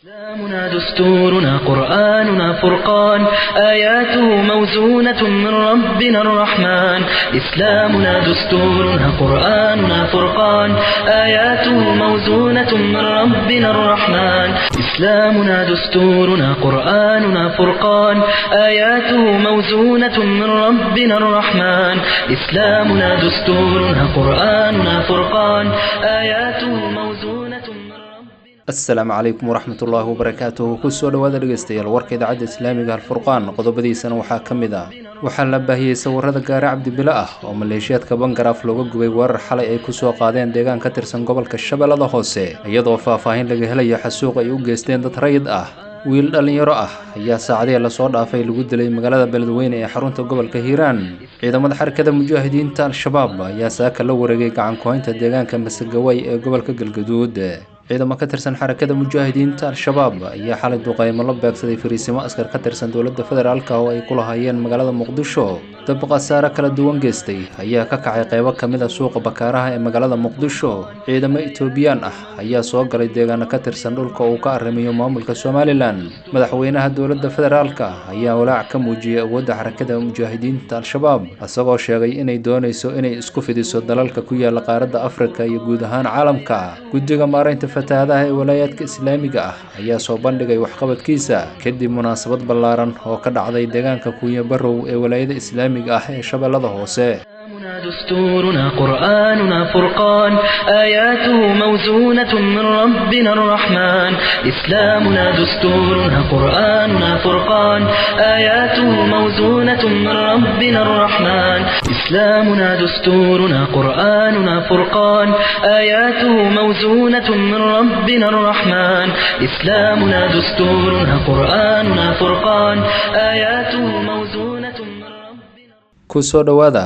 إسلامنا دستورنا قرآننا فرقان آياته موزونة من ربنا الرحمن إسلامنا دستورنا قرآننا فرقان آياته موزونة من ربنا الرحمن إسلامنا دستورنا قرآننا فرقان آياته موزونة من ربنا الرحمن إسلامنا دستورنا قرآننا فرقان آياته موزونة من ربنا asalaamu calaykum waraxmat ullaahi wabarakaatuhu kusoo dhowaada dhegeystayaal warka idaacadda islaamiga alfurqaan qodobadiisana waxaa ka mid ah waxaa la baahiyey sawirada gaari cabdibile ah oo maleeshiyaadka bangaraaf looga gubay weerar xalay ay kusoo qaadeen deegaan ka tirsan gobolka shabeellada hoose iyadoo faahfaahin laga helayo xasuuq ay u geysteen dad rayid ah wiil dhallinyaro ah ayaa saacadihii lasoo dhaafay lagu dilay magaalada beledweyne ee xarunta gobolka hiiraan ciidamada xarakada mujaahidiinta al-shabaab ayaa saaka la wareegay gacan ku-haynta deegaanka masagaway ee gobolka galgaduud ciidamo ka tirsan xarakada mujaahidiinta al-shabaab ayaa xalay duqaymo la beegsaday fariisimo askar ka tirsan dowladda federaalka oo ay ku lahaayeen magaalada muqdisho dab khasaare kala duwan geystay ayaa ka kacay qaybo ka mid a suuqa bakaaraha ee magaalada muqdisho ciidamo etoobiyaan ah ayaa soo galay deegaano ka tirsan dhulka uu ka arrimayo maamulka somalilan madaxweynaha dowladda federaalka ayaa walaac ka muujiyey awoodda xarakada mujaahidiinta al-shabaab isagoo sheegay inay doonayso inay isku fidiso dalalka ku yaala qaaradda afrika iyo guud ahaan caalamka guddiga maaraynta fatahaadaha ee walaayaadka islaamiga ah ayaa soo bandhigay waxqabadkiisa kadib munaasabad ballaaran oo ka dhacday deegaanka kuunya barrow ee walaayada islaamiga ah ee shabeellada hoose إسلامنا دستورنا قرآننا فرقان آياته موزونة من ربنا الرحمن إسلامنا دستورنا قرآننا فرقان آياته موزونة من ربنا الرحمن إسلامنا دستورنا قرآننا فرقان آياته موزونة من ربنا الرحمن إسلامنا دستورنا قرآننا فرقان آياته موزونة من ربنا kusoo dhowaada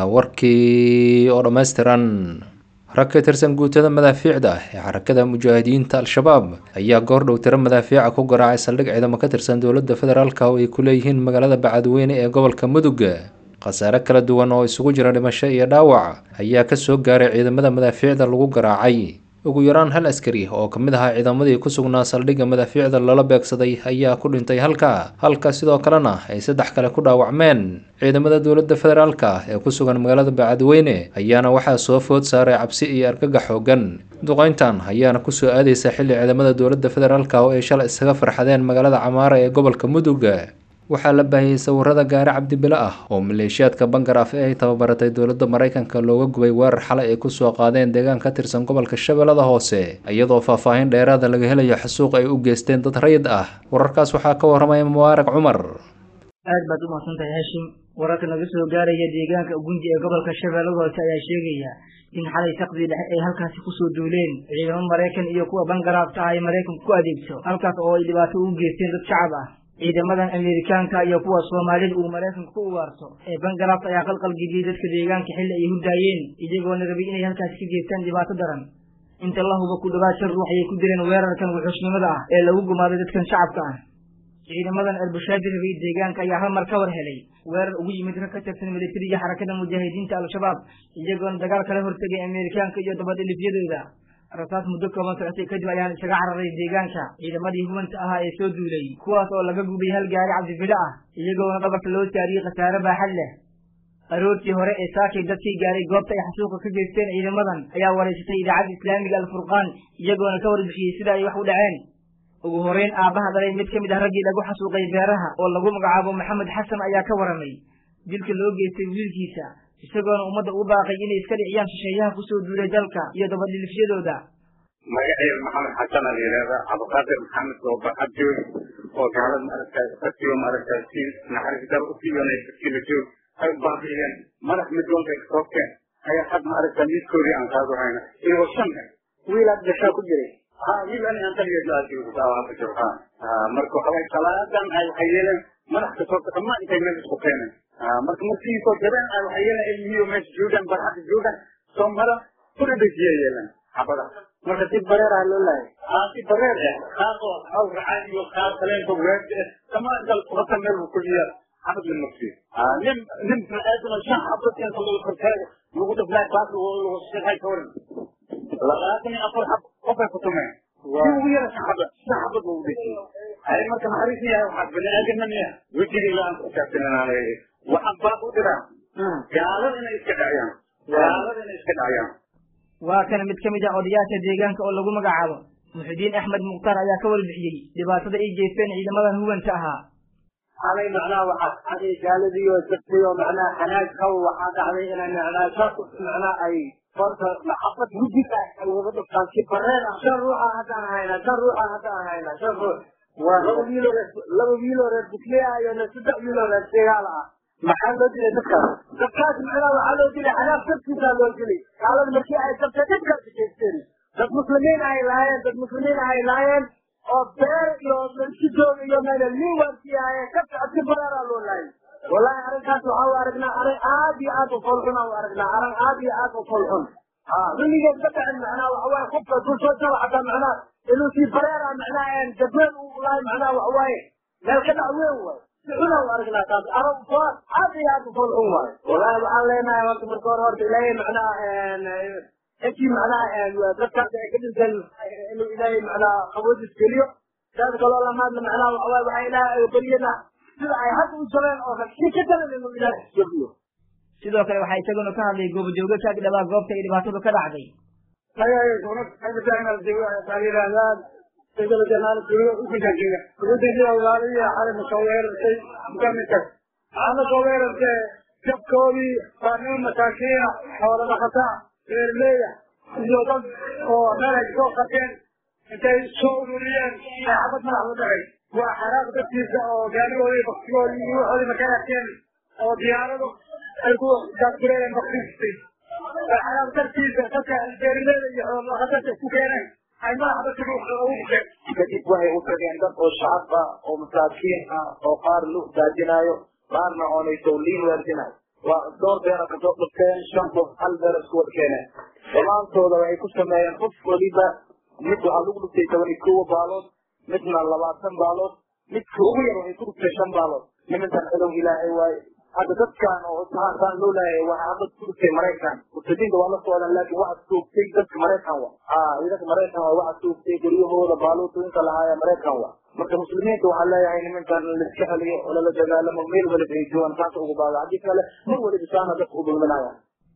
warkii oo dhammaystiran rag ka tirsan guutada madaafiicda ee xarakada mujaahidiinta al-shabaab ayaa goordhow tiro madaafiica ku garaacay saldhig ciidamo ka tirsan dowladda federaalka oo ay ku leeyihiin magaalada bacadweyne ee gobolka mudug khasaare kala duwan oo isugu jira dhimasho iyo dhaawac ayaa kasoo gaaray ciidamada madaafiicda lagu garaacay ugu yaraan hal askari oo ka mid ahaa ciidamadii ku sugnaa saldhigga madaafiicda lala beegsaday ayaa ku dhintay halka halka sidoo kalena ay saddex kale ku dhaawacmeen ciidamada dowladda federaalka ee ku sugan magaalada bacadweyne ayaana waxaa soo food saaray cabsi iyo argagax xoogan duqeyntan ayaana kusoo aadaysa xilli ciidamada dowladda federaalka oo ay shalay isaga farxadeen magaalada camaara ee gobolka mudug waxaa la baahiyey sawirada gaari cabdibile ah oo maleeshiyaadka bangaraaf ee ay tababaratay dowladda maraykanka looga gubay weerar xalay ay kusoo qaadeen deegaan ka tirsan gobolka shabeellada hoose iyadoo faahfaahin dheeraada laga helayo xasuuq ay u geysteen dad rayid ah wararkaas waxaa ka waramaya mubaarak cumar aad baad u mahadsantahay haashim wararka naga soo gaaraya deegaanka ugunji ee gobolka shabeellada hoose ayaa sheegaya in xalay saqdii dhexe ay halkaasi kusoo duuleen ciidamo maraykan iyo kuwa bangaraafta ah ay maraykanku ku adeegto halkaas oo ay dhibaato ugu geysteen dad shacab ah ciidamadan ameerikaanka iyo kuwa soomaalida uu maraykanku ku ugaarto ee bangaraft ayaa qalqalgeliyey dadka deegaanka xilli ay hurdaayeen iyagoona rabay inay halkaasi ka geystaan dhibaato daran inta la huba ku dhawaad shan ruux ayay ku direen weerarkan wuxuusnimada ah ee lagu gumaaday dadkan shacabka ah ciidamadan albushaadi rabay deegaanka ayaa hal mar ka war helay weerar ugu yimid rag ka tirsan militariga xarakada mujaahidiinta al-shabaab iyagoona dagaal kala hortegay ameerikaanka iyo dabadhilifyadooda rasaas muddo kooban socotay kadib ayaan isaga cararay deegaanka ciidamadii hubanta ahaa ee soo duulay kuwaas oo laga gubay hal gaari cabdibile ah iyagoona dhabarka loo saariyey khasaare baaxad leh aroortii hore ee saakay dadkii gaaray goobta ay xasuuqa ka geysteen ciidamadan ayaa wareysatay idaacadda islaamiga alfurqaan iyagoona ka warbixiyey sida ay wax u dhaceen ugu horeyn aabbaha dhalay mid ka mid ah raggii lagu xasuuqay beeraha oo lagu magacaabo maxamed xasan ayaa ka waramay dilka loo geystay wiilkiisa isagoona ummadda u baaqay inay iska dhiciyaan shisheeyaha kusoo duulay dalka iyo dabadhilifyadooda magaceeda maxamed xasan a la yidhahda cabdiqaadir maxamed oo barxad joog oo gaalad maaragtay qatiyo maaragtay si naxariis dar usiyonay dadkiila joog ay u baaqiyeen madax midoonta soobteen ayaa had maaragtay midkoodii aan qaado hayna iyagoo shan wiilaad gashaa ku jiray ha wiil ani aan taligeed la ku jiro ha marka waxa waye salaadan ay waxay yeeleen madax kasoo dhammaan intay meel isku keeneen marka markii soo jabeen ay waxay yeeleen ilmiyo meesha joogaan barxadda joogaan soo mara kuna dejiya yeeleen xabada marka si bareer ah loo laayay haa si bareer ah qaar oo hawl racaan iyo qaar kaleenba weerda ah dhammaan dal wata meel buu kuliya xabad la nafsiyo nin nin biniaadama shan xabad inta lagu kortaago lagu dhaflaay baas lagu shaqay ka waran labaatan iyo afar xab qofay ku tumeen si ugu yara shan xabad saxbad uu dhisiy ay marka naxariis yahay waxaad bani aadamna miya wejigiga aan ku taagsananaanay waxaan baaq u diraa gaalada inay iska dhaciyaan gaalada inay iska dhaciyaan waa kana mid ka mid ah odayaasha deegaanka oo lagu magacaabo muxidiin axmed mukhtaar ayaa ka warbixiyey dhibaatada ay geysteen ciidamadan huwanta ahaa xalay macnaha waxaa dhacday gaaladii oo jirtay oo macnaha xanaag qaw waxaa dhacday inay macnaha saas macnaha ay horta maxabad guddiga ay wada dhuftaan si bareen ah shan ruuxa haddaan haynaa shan ruuxa haddaan haynaa shan ruux waa laba wiiloo reer laba wiiloo reer bukliya iyo saddex wiiloo reer segaal ah maxaa loo dilay dadkaas dadkaas macnaha waxaa loo dilay xanaag sabkiisaa loo dilay gaalada markii ay sabtay dadkaasi jeesteen dad muslimiin ay lahaayeen dad muslimiin ay lahaayeen oo beer iyo marsidooda iyo meel liwanki ahaayeen ka socodsi bareeraa loo laayay wallahi arrinkaas waxaa u aragnaa arrin aad iyo aad u folxun u aragnaa arrin aad iyo aad u folxun ha weligeed ka dhacin macnaha waxawaaye qofka dul soo jaba xataa macnaha inuu sii bareera macnaha jabweel u lahay macnaha waxawaaye meel ka dhac weyn waay si xuna u aragnaa taas arrin fo aad iyo aad u folxun waay wallahi waxaan leenahay horta marka hore horta ilaahay macnaha intii macnaha dadkaas ay ka dhinteen inuu ilaahay macnaha qaboodis geliyo taas kaloo lamaadna macnaha waxawaaye waxaa ilaahay ay baryana sida ay hadda u jabeen oo kale si ka daran inuu ilaahay jabiyo sidoo kale waxaa isaguna ka hadlay goobajooga ka agdhabaa goobta ay dhibaatadu ka dhacday waxaana soo weerartay jabkoodii waa nin masaakiina xoola dhaqataa beerleeya iyo dad oo meel ay soo qateen intay soo ururiyeen ay xabad madax la dhacay waa xaraaq dadkiisa oo gaarigoodii baktigoodii iyo waxoodii markay arkeen oo diyaaradu ay ku gaasgureeyeen baktiistay xaraaq dartiisa dadka beerleeda iyo xoolodhaqatada isku keeneen ay madax dadka ugu bukeen kadib waxay u tageen dad oo shacab ah oo masaakiin ah oo qaar lu daajinaayo qaarna oonay tawliin weerdinayo waa dhowr beera kasoo dhufteen shan qof hal beer isku wad keeneen dhammaantooda waxay ku sameeyeen qof waliba mid waxaa lagu dhuftay toban iyo kowa baalood midna labaatan baalood midka ugu yar waxay ku dhuftay shan baalood nimankan cidow ilaahay waaye hadda dadkan oo saasaan loo laayay waxaa hadda ku dhuftay maraykan murtadiinta waa la socdaan laakiin waxaa toogtay dadka maraykan wa aa ciidanka maraykan wa waxaa toogtay guryahooda baaluutooyinka lahaaya maraykan wa marka muslimiinta waxaa leeyahay nimankan laiska xeliyo oo lala dagaalamo meel waliba ay joogaan saasa ugu baaga haddii kale mar waliba saana dadka u dulminaya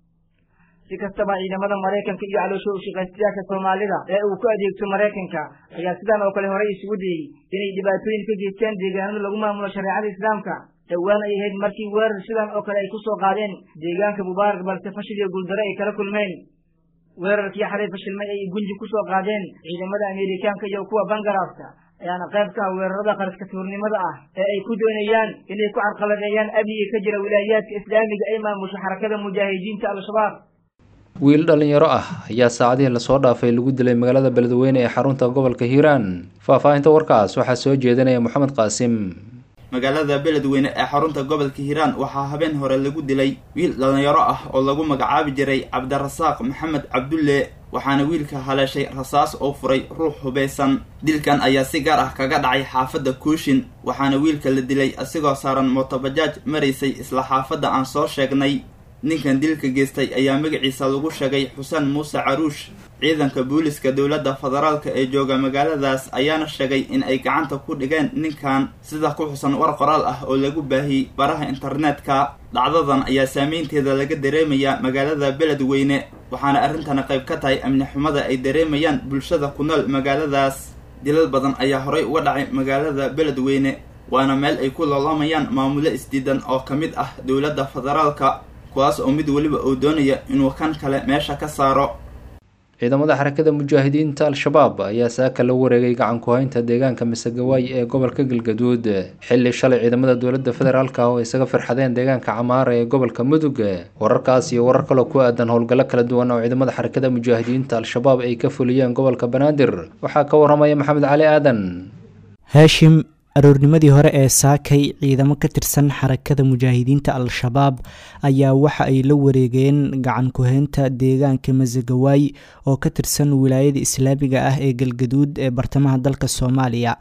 si kastaba ciidamada maraykanka iyo caloosho ushaqaystayaasha soomaalida ee uu ku adeegto maraykanka ayaa sidan oo kale horey isugu dayey inay dhibaatooyin ka geystaan deegaanada lagu maamulo shareecada islaamka dhowaan ay ahayd markii weerar sidan oo kale ay ku soo qaadeen deegaanka mubaarak balse fashil iyo guuldaro ay kala kulmeen weerarkii xalay fashilmay ay gunji ku soo qaadeen ciidamada ameerikaanka iyo kuwa bangaraafka ayaana qayb ka ah weerarada qaraska tuurnimada ah ee ay ku doonayaan inay ku carqaladeeyaan amniga ka jira wilaayaadka islaamiga ay maamusho xarakada mujaahidiinta al-shabaab wiil dhalinyaro ah ayaa saacadihii lasoo dhaafay lagu dilay magaalada beledweyne ee xarunta gobolka hiiraan faahfaahinta warkaas waxaa soo jeedinaya moxamed qaasim magaalada beledweyne ee xarunta gobolka hiiraan waxaa habeen hore lagu dilay wiil dhalinyaro ah oo lagu magacaabi jiray cabdirasaaq maxamed cabdulle waxaana wiilka haleeshay rasaas oo furay ruux hubaysan dilkan ayaa si gaar ah kaga dhacay xaafadda kuushin waxaana wiilka la dilay asigoo saaran mootobajaaj maraysay isla xaafadda aan soo sheegnay ninkan dilka geystay ayaa magaciisa lagu sheegay xuseen muuse caruush ciidanka booliska dowladda federaalka ee jooga magaaladaas ayaana sheegay in ay gacanta ku dhigeen ninkan sida ku xusan war qoraal ah oo lagu baahiyey baraha internetka dhacdadan ayaa saameynteeda laga dareemayaa magaalada beledweyne waxaana arrintana qayb ka tahay amni xumada ay dareemayaan bulshada ku nool magaaladaas dilal badan ayaa horay uga dhacay magaalada beledweyne waana meel ay ku loolamayaan maamulo isdiidan oo ka mid ah dowladda federaalka kuwaas oo mid weliba uu doonaya inuu kan kale meesha ka saaro ciidamada xarakada mujaahidiinta al-shabaab ayaa saaka la wareegay gacan ku-haynta deegaanka masegawaay ee gobolka galgaduud xilli shalay ciidamada dowladda federaalka oo isaga firxadeen deegaanka camaara ee gobolka mudug wararkaas iyo warar kaloo ku aadan howlgallo kala duwan oo ciidamada xarakada mujaahidiinta al-shabaab ay ka fuliyeen gobolka banaadir waxaa ka waramaya maxamed cali aadan haashim aroornimadii hore ee saakay ciidamo ka tirsan xarakada mujaahidiinta al-shabaab ayaa waxa ay la wareegeen gacan ku-heynta deegaanka masagawaay oo ka tirsan wilaayada islaamiga ah ee galgaduud ee bartamaha dalka soomaaliya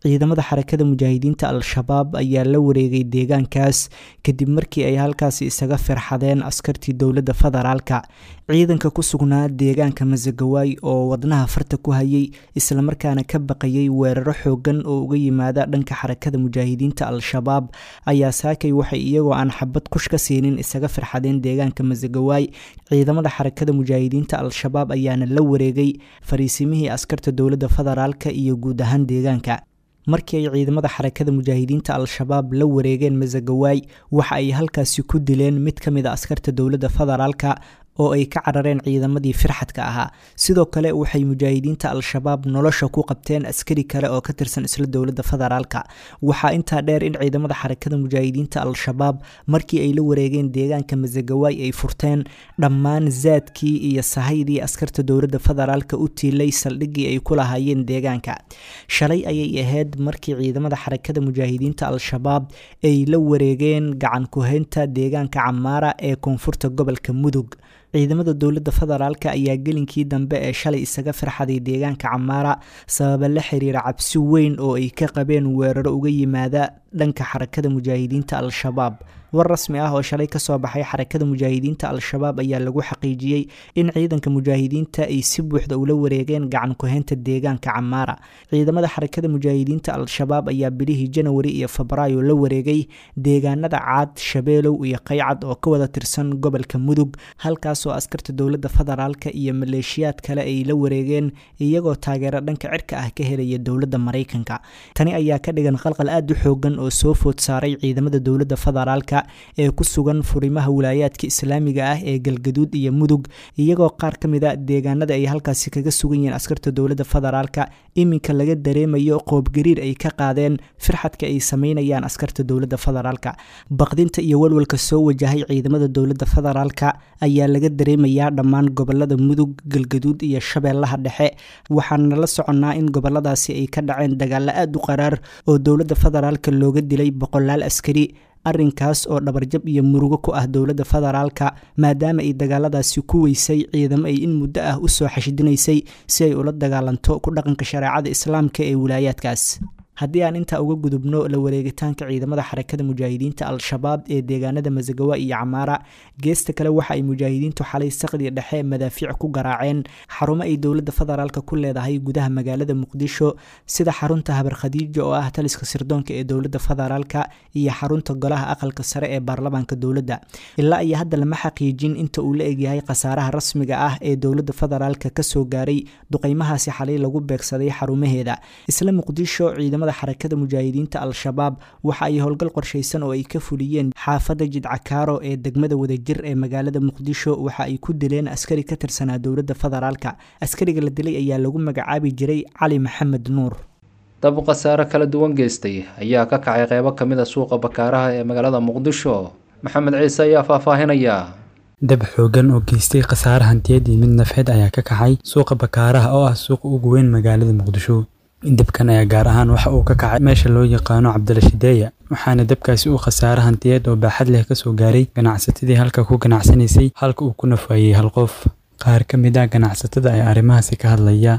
ciidamada xarakada mujaahidiinta al-shabaab ayaa la wareegay deegaankaas kadib markii ay halkaasi isaga firxadeen askartii dowladda federaalka ciidanka ku sugnaa deegaanka masagawaay oo wadnaha farta ku hayay islamarkaana ka baqayay weeraro xoogan oo uga yimaada dhanka xarakada mujaahidiinta al-shabaab ayaa saakay waxay iyagoo aan xabad kush ka siinin isaga firxadeen deegaanka masagawaay ciidamada xarakada mujaahidiinta al-shabaab ayaana la wareegay fariisimihii askarta dowladda federaalka iyo guud ahaan deegaanka markii ay ciidamada xarakada mujaahidiinta al-shabaab la wareegeen masagawaay waxa ay halkaasi ku dileen mid ka mid a askarta dowladda federaalka oo ay ka carareen ciidamadii firxadka ahaa sidoo kale waxay mujaahidiinta al-shabaab nolosha ku qabteen askari kale oo ka tirsan isla dowladda federaalka waxaa intaa dheer in ciidamada xarakada mujaahidiinta al-shabaab markii ay la wareegeen deegaanka masagawaay ay furteen dhammaan zaadkii iyo sahaydii askarta dowladda federaalka u tiilay saldhiggii ay ku lahaayeen deegaanka shalay ayay ahayd markii ciidamada xarakada mujaahidiinta al-shabaab ay la wareegeen gacan ku-haynta deegaanka camaara ee koonfurta gobolka mudug ciidamada dowladda federaalka ayaa gelinkii dambe ee shalay isaga firxaday deegaanka camaara sababa la xiriira cabsi weyn oo ay ka qabeen weeraro uga yimaada dhanka xarakada mujaahidiinta al-shabaab war rasmi ah oo shalay kasoo baxay xarakada mujaahidiinta al-shabaab ayaa lagu xaqiijiyey in ciidanka mujaahidiinta ay si buuxda ula wareegeen gacan ku-haynta deegaanka camaara ciidamada xarakada mujaahidiinta al-shabaab ayaa bilihii janawari iyo febraayo la wareegay deegaanada caad shabeelow iyo qaycad oo ka wada tirsan gobolka mudug halkaasoo askarta dowladda federaalka iyo maleeshiyaad kale ay la wareegeen iyagoo taageero dhanka cirka ah ka helaya dowladda maraykanka tani ayaa ka dhigan qalqal aada u xoogan oo soo food saaray ciidamada dowladda federaalka ee ku sugan furimaha wilaayaadka islaamiga ah ee galgaduud iyo mudug iyagoo qaar ka mid a deegaanada ay halkaasi kaga sugan yihiin askarta dowladda federaalka iminka laga dareemayo qoobgariir ay ka qaadeen firxadka ay sameynayaan askarta dowladda federaalka baqdinta iyo walwalka soo wajahay ciidamada dowladda federaalka ayaa laga dareemayaa dhammaan gobolada mudug galgaduud iyo shabeellaha dhexe waxaana la soconnaa in goboladaasi ay ka dhaceen dagaalo aada u qaraar oo dowladda federaalka looga dilay boqolaal askari arrinkaas oo dhabarjab iyo murugo ku ah dowladda federaalka maadaama ay dagaaladaasi ku weysay ciidamo ay in muddo ah usoo xashidinaysay si ay ula dagaalanto ku dhaqanka shareecada islaamka ee wilaayaadkaas haddii aan intaa uga gudubno la wareegitaanka ciidamada xarakada mujaahidiinta al-shabaab ee deegaanada masagawa iyo camaara geesta kale waxa ay mujaahidiintu xalay saqdi dhexe madaafiic ku garaaceen xarumo ay dowladda federaalka ku leedahay gudaha magaalada muqdisho sida xarunta habar khadiijo oo ah taliska sirdoonka ee dowladda federaalka iyo xarunta golaha aqalka sare ee baarlamaanka dowladda ilaa iyo hadda lama xaqiijin inta uu la egyahay khasaaraha rasmiga ah ee dowladda federaalka kasoo gaaray duqeymahaasi xalay lagu beegsaday xarumaheeda isla muqdisho ciidamada xarakada mujaahidiinta al-shabaab waxa ay howlgal qorshaysan oo ay ka fuliyeen xaafadda jidcakaaro ee degmada wadajir ee magaalada muqdisho waxa ay ku dileen askari ka tirsanaa dowladda federaalka askariga la dilay ayaa lagu magacaabi jiray cali maxamed nuur dab khasaare kala duwan geystay ayaa ka kacay qeybo ka mid a suuqa bakaaraha ee magaalada muqdisho maxamed ciise ayaa faahfaahinaya dab xoogan oo geystay khasaare hantiyeed iyo mid nafeed ayaa ka kacay suuqa bakaaraha oo ah suuqa ugu weyn magaalada muqdisho dabkan ayaa gaar ahaan waxa uu ka kacay meesha loo yaqaano cabdilashideeya waxaana dabkaasi uu khasaare hantiyeed oo baaxad leh kasoo gaaray ganacsatadii halka ku ganacsanaysay halka uu ku nafaayey hal qof qaar ka mid ah ganacsatada ayaa arrimahaasi ka hadlaya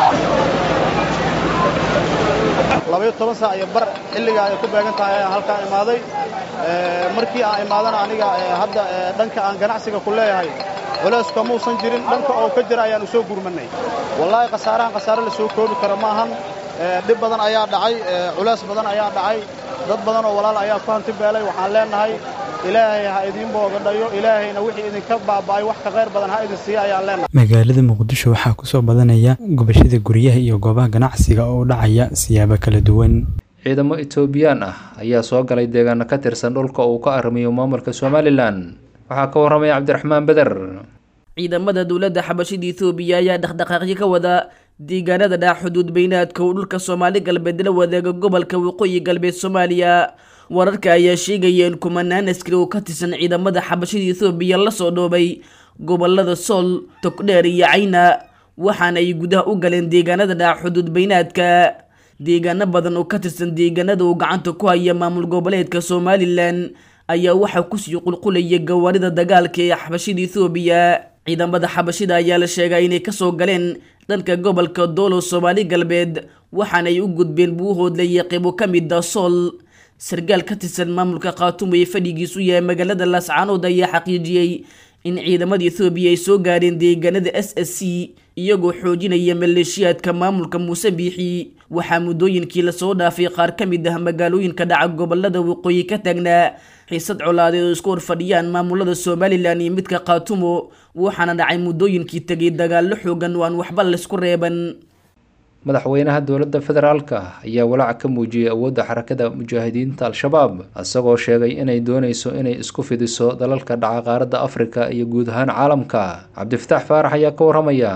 labayo toban saac iyo bar xilligaa ay ku beegan tahay ayaan halkaan imaaday markii aan imaadana aniga hadda dhanka aan ganacsiga ku leeyahay culays kamuusan jirin dhanka oo ka jira ayaan u soo gurmannay wallaahi khasaarahan khasaare la soo koobi kara ma ahan dhib badan ayaa dhacay culays badan ayaa dhacay dad badan oo walaal ayaa ku hanti beelay waxaan leennahay ilaahay ha idiin boogadhayo ilaahayna wixii idinka baaba'ay wax ka qayr badan ha idin siiya ayaan leennahay magaalada muqdisho waxaa kusoo badanaya gubashada guryaha iyo goobaha ganacsiga oo u dhacaya siyaabo kala duwan ciidamo etoobiyaan ah ayaa soo galay deegaano ka tirsan dhulka uu ka arrimayo maamulka somalilan waxaa ka warramaya cabdiraxmaan beder ciidamada dowladda xabashida ethoobiya ayaa dhaqdhaqaaqyo ka wada deegaanada dhac xuduud beynaadka uu dhulka soomaali galbeed la wadaaga gobolka waqooyi galbeed soomaaliya wararka ayaa sheegaya in kumanaan askari oo ka tirsan ciidamada xabashida ethoobiya lasoo dhoobay gobolada sool togdheer iyo cayna waxaana ay gudaha u galeen deegaanada dhac xuduud beynaadka deegaano badan oo ka tirsan deegaanada uu gacanta ku haya maamul goboleedka somalilan ayaa waxaa kusii qulqulaya gawaarida dagaalka ee xabashida ethoobiya ciidamada xabashida ayaa la sheegaa inay kasoo galeen dhanka gobolka doolow soomaali galbeed waxaanay u gudbeen buuhoodle iyo qeybo ka mida sool sargaal ka tirsan maamulka khaatumo ee fadhigiisu yahay magaalada laascaanood ayaa xaqiijiyey in ciidamada ethoobiya ay soo gaadheen deegaanada s s c iyagoo xoojinaya maleeshiyaadka maamulka muuse biixi waxaa muddooyinkii lasoo dhaafay qaar ka mid ah magaalooyinka dhaca gobolada waqooyi ka taagnaa xiisad colaadeed oo isku horfadhiyaan maamulada somalilan iyo midka khaatumo waxaana dhacay muddooyinkii tegay dagaallo xoogan oo aan waxba laysku reeban madaxweynaha dowladda federaalka ayaa walaac ka muujiyey awoodda xarakada mujaahidiinta al-shabaab isagoo sheegay inay dooneyso inay isku fidiso dalalka dhaca qaaradda afrika iyo guud ahaan caalamka cabdifataax faarax ayaa ka waramaya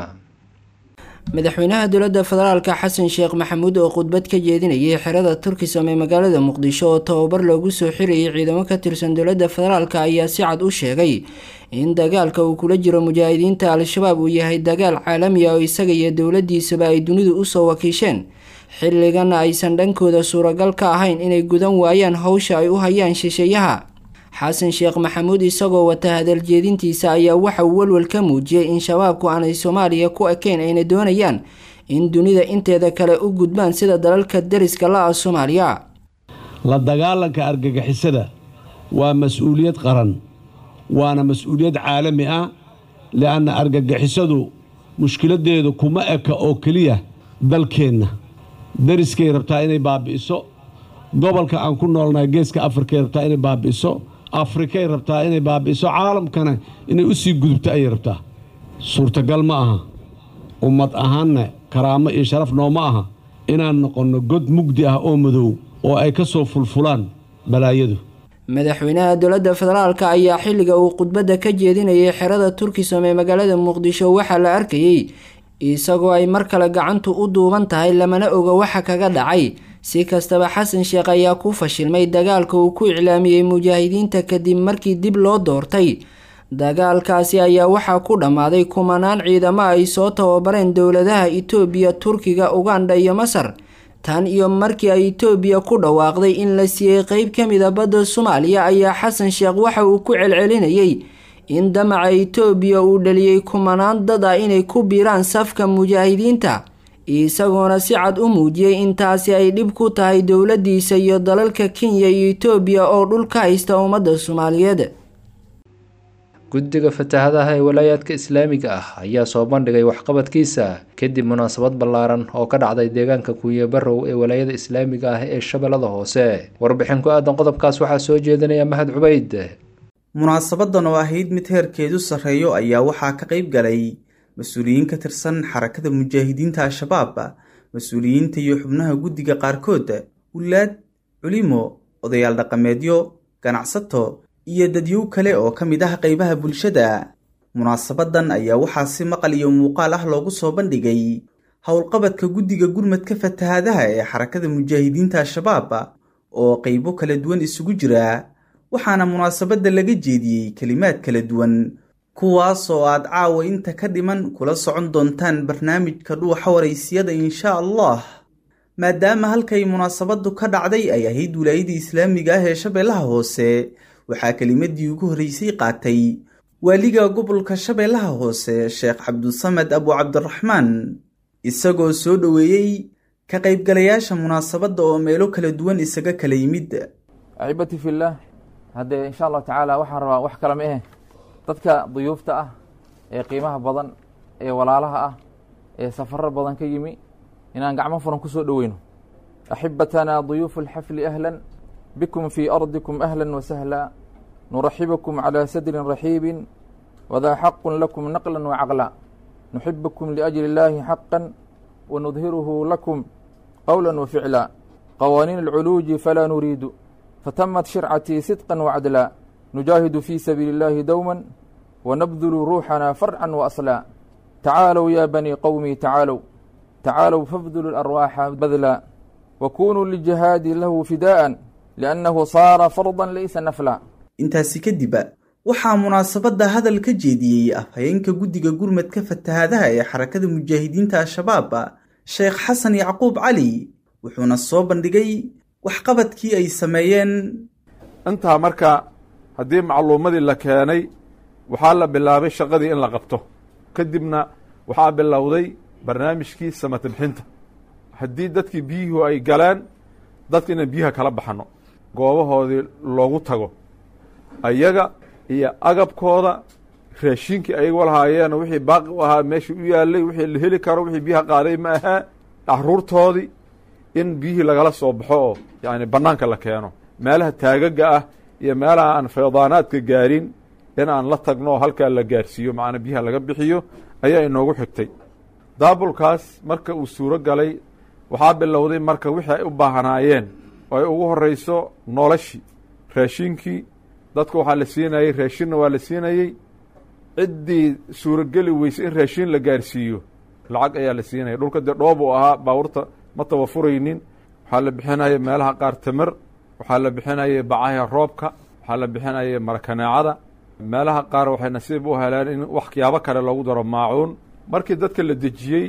madaxweynaha dowladda federaalka xasan sheekh maxamuud oo khudbad ka jeedinayay xerada turkisam ee magaalada muqdisho oo tababar loogu soo xirayay ciidamo ka tirsan dowladda federaalka ayaa si cad u sheegay in dagaalka uu kula jiro mujaahidiinta al-shabaab uu yahay dagaal caalami ah oo isaga iyo dowladiisaba ay dunidu usoo wakiisheen xilligana aysan dhankooda suuragal ka ahayn inay gudan waayaan howsha ay u hayaan shisheeyaha xasan sheekh maxamuud isagoo wata hadaljeedintiisa ayaa waxa uu walwal ka muujiyey in shabaabku aanay soomaaliya ku ekayn ayna doonayaan in dunida inteeda kale u gudbaan sida dalalka dariska la ah soomaaliya la dagaalanka argagixisada waa mas-uuliyad qaran waana mas-uuliyad caalami ah li'anna argagixisadu mushkiladeedu kuma eka oo keliya dalkeenna dariskay rabtaa inay baabi'iso gobolka aan ku noolnahay geeska afrikay rabtaa inay baabi'iso afrikay rabtaa inay baabi'iso caalamkana inay u sii gudubto ayay rabtaa suurtagal ma aha ummad ahaanna karaamo iyo sharaf nooma aha inaan noqonno god mugdi ah oo madow oo ay ka soo fulfulaan balaayadu madaxweynaha dowladda federaalka ayaa xilliga uu khudbadda ka jeedinayay xerada turkisom ee magaalada muqdisho waxaa la arkayey isagoo ay mar kale gacantu u duuban tahay lamana oga waxa kaga dhacay si kastaba xasan sheekh ayaa ku fashilmay dagaalka uu ku iclaamiyey mujaahidiinta kadib markii dib loo doortay dagaalkaasi ayaa waxaa ku dhammaaday kumanaan ciidamo ay soo tababareen dowladaha itoobiya turkiga ugandha iyo masar tan iyo markii ay itoobiya ku dhawaaqday in la siiyey qeyb ka mid a badda soomaaliya ayaa xasan sheekh waxa uu ku celcelinayay in damaca itoobiya uu dhaliyey kumanaan dad ah inay ku biiraan safka mujaahidiinta isagoona si cad u muujiyey in taasi ay dhib ku tahay dowladiisa iyo dalalka kenya iyo itoobiya oo dhul ka haysta ummadda soomaaliyeed guddiga fatahadaha ee walaayaadka islaamiga ah ayaa soo bandhigay waxqabadkiisa kadib munaasabad ballaaran oo ka dhacday deegaanka kuuye barrow ee walaayada islaamiga ah ee shabeellada hoose warbixin ku aadan qodobkaas waxaa soo jeedinaya mahad cubayd munaasabadan oo ahayd mid heerkeedu sarreeyo ayaa waxaa ka qayb galay mas-uuliyiin ka tirsan xarakada mujaahidiinta al-shabaab mas-uuliyiinta iyo xubnaha guddiga qaarkood wulaad culimo odayaal dhaqameedyo ganacsato iyo dadyow kale oo ka mid ah qaybaha bulshada munaasabadan ayaa waxaa si maqal iyo muuqaal ah loogu soo bandhigay howlqabadka guddiga gurmadka fatahaadaha ee xarakada mujaahidiinta al-shabaab oo qaybo kala duwan isugu jira waxaana munaasabadda laga jeediyey kelimaad kala duwan kuwaas oo aad caawa inta ka dhiman kula socon doontaan barnaamijka dhuuxa waraysiyada insha allah maadaama halkay munaasabadu ka dhacday ay ahayd wilaayadii islaamiga ah ee shabeellaha hoose waxaa kelimadii ugu horreysay qaatay waaliga gobolka shabeellaha hoose sheekh cabdusamed abu cabdiraxmaan isagoo soo dhoweeyey ka qaybgalayaasha munaasabadda oo meelo kala duwan isaga kala yimid axibati fillaah haddee insha allahu tacaala waxaan rabaa wax kale ma ahe dadka duyuufta ah ee qiimaha badan ee walaalaha ah ee safarar badan ka yimi inaan gacmo furan ku soo dhoweyno axibatanaa duyuufu alxafli ahlan bikum fii ardikum ahla wasahla nuraxibukum calى sadrin raxiibin wadaa xaqu lakum naqla wacaqla nuxibukum liأjli اllahi xaqa wanudhiruhu lakum qowla waficla qawaaniin اlculuuji falaa nuriidu fatamat shircatii sidqa wacdla nujaahidu fii sabiili اllahi dowma wanabdulu ruuxana farca waasla tacaalow ya banii qowmii tacaalow tacaalow fabdulu اlarwaaxa badla wakunuu lijihaadi lahu fidaءa liannahu saara fardan laysa nafla intaasi kadib waxaa munaasabadda hadal ka jeediyey afhayeenka guddiga gurmadka fatahaadaha ee xarakada mujaahidiinta al-shabaab sheekh xasan yacquub cali wuxuuna soo bandhigay waxqabadkii ay sameeyeen intaa marka haddii macluumadii la keenay waxaa la bilaabay shaqadii in la qabto kadibna waxaa bilowday barnaamijkii samata bixinta haddii dadkii biyuhu ay galeen dadka inaan biyaha kala baxano goobahoodii loogu tago ayaga iyo agabkooda raashinkii ayaga lahaayeen wixii baaqi u ahaa meesha u yaalay wixii la heli karo wixii biyaha qaaday ma ahaa caruurtoodii in biyihii lagala soo baxo oo yani banaanka la keeno meelaha taagaga ah iyo meelaha aan faydaanaadka gaarin in aan la tagno oo halkaa la gaarsiiyo macnaa biyaha laga bixiyo ayaa inoogu xigtay daabulkaas marka uu suuro galay waxaa bilowday marka wixii ay u baahanaayeen oo ay ugu horeyso noloshii raashinkii dadka waxaa la siinayey raashinna waa la siinayey ciddii suurogeli weysay in raashin la gaarsiiyo lacag ayaa la siinaya dhulka dee dhoob uu ahaa baabuurta ma tabafuraynin waxaa la bixinaya meelaha qaar tamar waxaa la bixinaya bacaha roobka waxaa la bixinaya marakaneecada meelaha qaar waxay nasiib u heleen in waxyaabo kale loogu daro maacuun markii dadka la dejiyey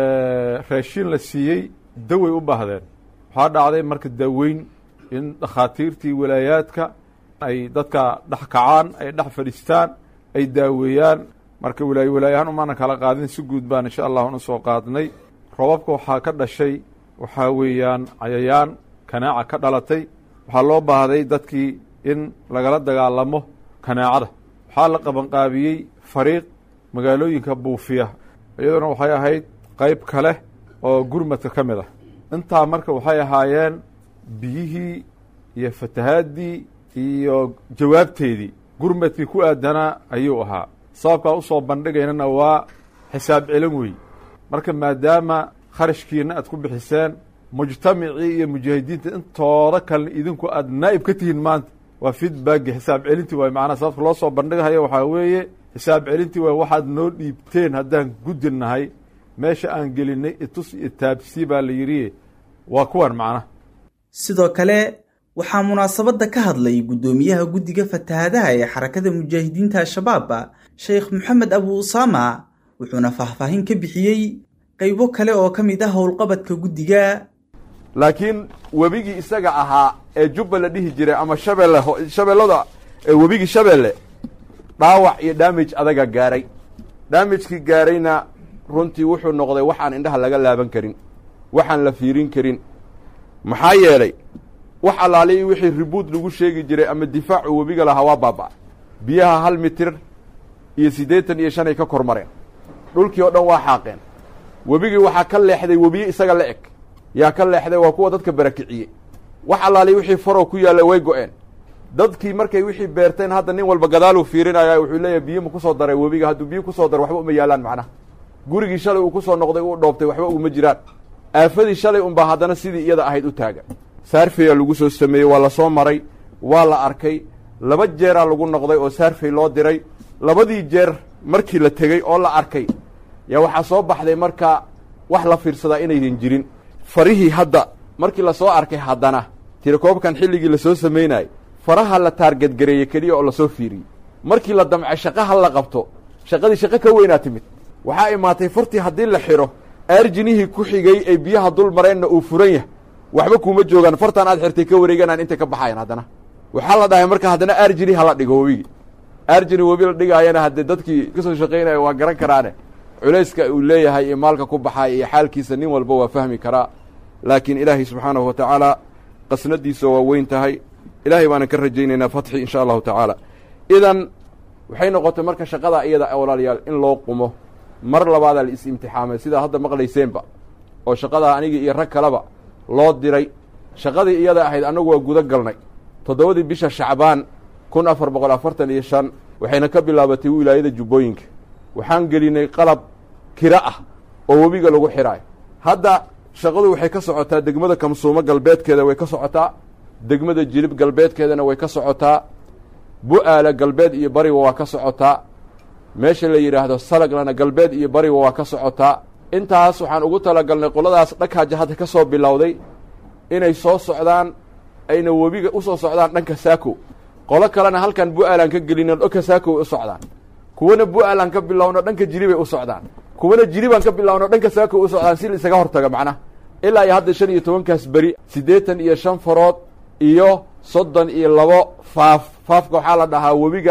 raashin la siiyey daway u baahdeen waxaa dhacday marka daaweyn in dhakhaatiirtii walaayaadka ay dadka dhex kacaan ay dhex fadhiistaan ay daaweeyaan marka walaaye walaayahaan umaanan kala qaadin si guud baan insha allah un usoo qaadnay robabka waxaa ka dhashay waxaa weeyaan cayayaan kanaaca ka dhalatay waxaa loo baahday dadkii in lagala dagaalamo kanaacada waxaa la qabanqaabiyey fariiq magaalooyinka buufiya iyaduna waxay ahayd qayb kale oo gurmadka ka mid ah intaa marka waxay ahaayeen biyihii iyo fatahaadii iyo jawaabteedii gurmadkii ku aadanaa ayuu ahaa sababkaa usoo bandhigaynana waa xisaab celin wey marka maadaama kharashkiina aad ku bixiseen mujtamacii iyo mujaahidiinta intooda kalena idinku aad naa'ib ka tihiin maanta waa feedbacki xisaab celintii waay macnaha sababka loo soo bandhigahayo waxaa weeye xisaab celintii waay waxaad noo dhiibteen haddaan gudinahay meesha aan gelinay itus iyo taabsii baa la yidhi waa kuwan macnaha sidoo kale waxaa munaasabadda ka hadlay guddoomiyaha guddiga fatahaadaha ee xarakada mujaahidiinta al-shabaab sheekh moxamed abu usaama wuxuuna faahfaahin ka bixiyey qaybo kale oo ka mid ah howlqabadka guddiga laakiin webigii isaga ahaa ee jubba la dhihi jiray ama shabeelle shabeellada webigii shabeelle dhaawac iyo damage adaga gaaray damagekii gaarayna runtii wuxuu noqday waxaan indhaha laga laaban karin waxaan la fiirin karin maxaa yeelay wax allaaliyi wixii ribuud lagu sheegi jiray ama difaacu webiga lahaa waa baaba biyaha hal mitir iyo siddeetan iyo shan ay ka kor mareen dhulkii oo dhan waa xaaqeen webigii waxaa ka leexday webiye isaga la eg yaa ka leexday waa kuwa dadka barakiciyey wax allaaliyi wixii farow ku yaalla way go-een dadkii markay wixii beerteen hadda nin walba gadaaluu fiirinaya wuxuu leeyahay biyo ma kusoo daray webiga hadduu biyo kusoo daro waxba uma yaalaan macnaha gurigii shalay uu kusoo noqday uu dhoobtay waxba uguma jiraan aafadii shalay unbaa haddana sidii iyada ahayd u taagan saarfeyaa lagu soo sameeyey waa la soo maray waa la arkay laba jeeraa lagu noqday oo saarfey loo diray labadii jeer markii la tegey oo la arkay yaa waxaa soo baxday marka wax la fiirsadaa inaydan jirin farihii hadda markii lasoo arkay haddana tirakoobkan xilligii lasoo samaynayay faraha la taargadgareeyey keliya oo lasoo fiiriyey markii la damcay shaqaha la qabto shaqadii shaqo ka weynaa timid waxaa imaatay fartii haddii la xidho aarjinihii ku xigay ee biyaha dul mareenna uu furan yahay waxba kuuma joogaan fartan aad xirtay ka wareeganaan intay ka baxayan haddana waxaa la dhahay marka haddana aarjini hala dhigo webigi aarjini webi la dhigaayana haddee dadkii kasoo shaqaynaya waa garan karaane culayska uu leeyahay iyo maalka ku baxaaya iyo xaalkiisa nin walba waa fahmi karaa laakiin ilaahay subxaanahu wa tacaala qasnadiisa waa weyn tahay ilaahay baanan ka rajaynaynaa fatxi insha allahu tacaala idan waxay noqotay marka shaqada iyada walaalayaal in loo qumo mar labaadaa la is imtixaamay sidaa hadda maqlayseenba oo shaqadaa anigii iyo rag kaleba loo diray shaqadii iyada ahayd annagu waa guda galnay toddobadii bisha shacbaan kun afar boqol afartan iyo shan waxayna ka bilaabatay wilaayada jubbooyinka waxaan gelinay qalab kiro ah oo webiga lagu xidhaayo hadda shaqadu waxay ka socotaa degmada kamsuumo galbeedkeeda way ka socotaa degmada jilib galbeedkeedana way ka socotaa bu-aala galbeed iyo bariba waa ka socotaa meesha la yidhaahdo salaglana galbeed iyo bariba waa ka socotaa intaas waxaan ugu talagalnay qoladaas dhakaaja hadda ka soo bilowday inay soo socdaan ayna webiga usoo socdaan dhanka saako qolo kalena halkan bu-aalan ka gelino dhanka saako way u socdaan kuwana bu-aalan ka bilowno dhanka jiribay u socdaan kuwana jiribaan ka bilowno dhanka saako way u socdaan si la isaga hortaga macnaha ilaa iyo hadda shan iyo tobankaas beri siddeetan iyo shan farood iyo soddon iyo labo faaf faafka waxaa la dhahaa webiga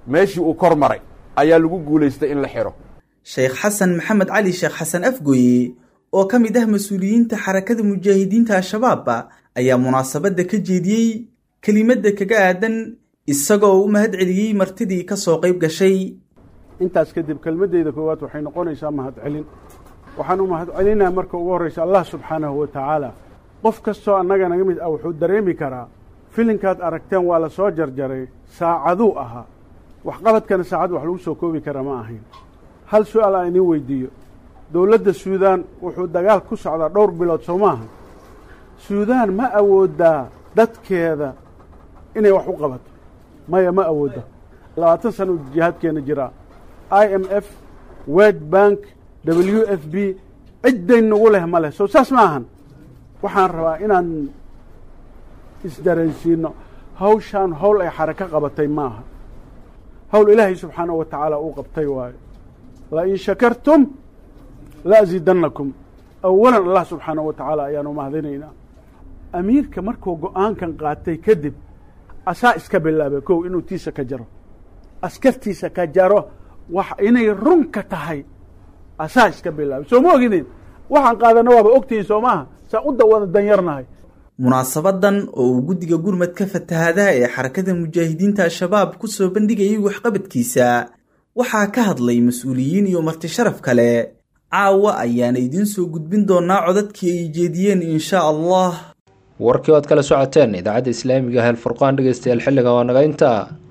meeshii uu kor maray ayaa lagu guulaystay in la xidho sheekh xasan maxamed cali sheekh xasan afgooye oo ka mid ah mas-uuliyiinta xarakada mujaahidiinta al-shabaab ayaa munaasabadda ka jeediyey kelimadda kaga aadan isagoo u mahad celiyey martidii ka soo qayb gashay intaas kadib kelmaddeyda koowaad waxay noqonaysaa mahadcelin waxaan u mahadcelinaa marka ugu horraysa allah subxaanahu wa tacaala qof kastoo annaga naga mid ah wuxuu dareemi karaa filinkaad aragteen waa la soo jarjaray saacaduu ahaa waxqabadkana saacad wax lagu soo koobi kara ma ahayn hal su-aal aan idiin weydiiyo dowladda suudaan wuxuu dagaal ku socdaa dhowr bilood soo maaha suudaan ma awooddaa dadkeeda inay wax u qabato maya ma awoodda labaatan sana u jihaadkeena jiraa i m f wed bank w f b cidday nagu leh ma leh soo saas ma ahan waxaan rabaa inaan isdareensiino hawshaan howl ay xarako qabatay ma aha howl ilaahay subxaanahu wa tacaala uu qabtay waayo lain shakartum la asiidannakum awalan allah subxaanahu wa tacaala ayaanu mahadinaynaa amiirka markuu go-aankan qaatay kadib asaa iska bilaabay kow inuu tiisa ka jaro askartiisa ka jaro wax inay runka tahay asaa iska bilaabay soo ma ogidin waxaan qaadana waaba ogtihiin soo maaha saa u dawada danyarnahay munaasabadan oo uu guddiga gurmadka fatahaadaha ee xarakada mujaahidiinta al-shabaab ku soo bandhigayay waxqabadkiisa waxaa ka hadlay mas-uuliyiin iyo marti sharaf kale caawa ayaana idiin soo gudbin doonaa codadkii ay jeediyeen insha allah warkii oad kala socoteen idaacadda islaamiga ah alfurqaan dhegeystayaal xilliga waa naga intaa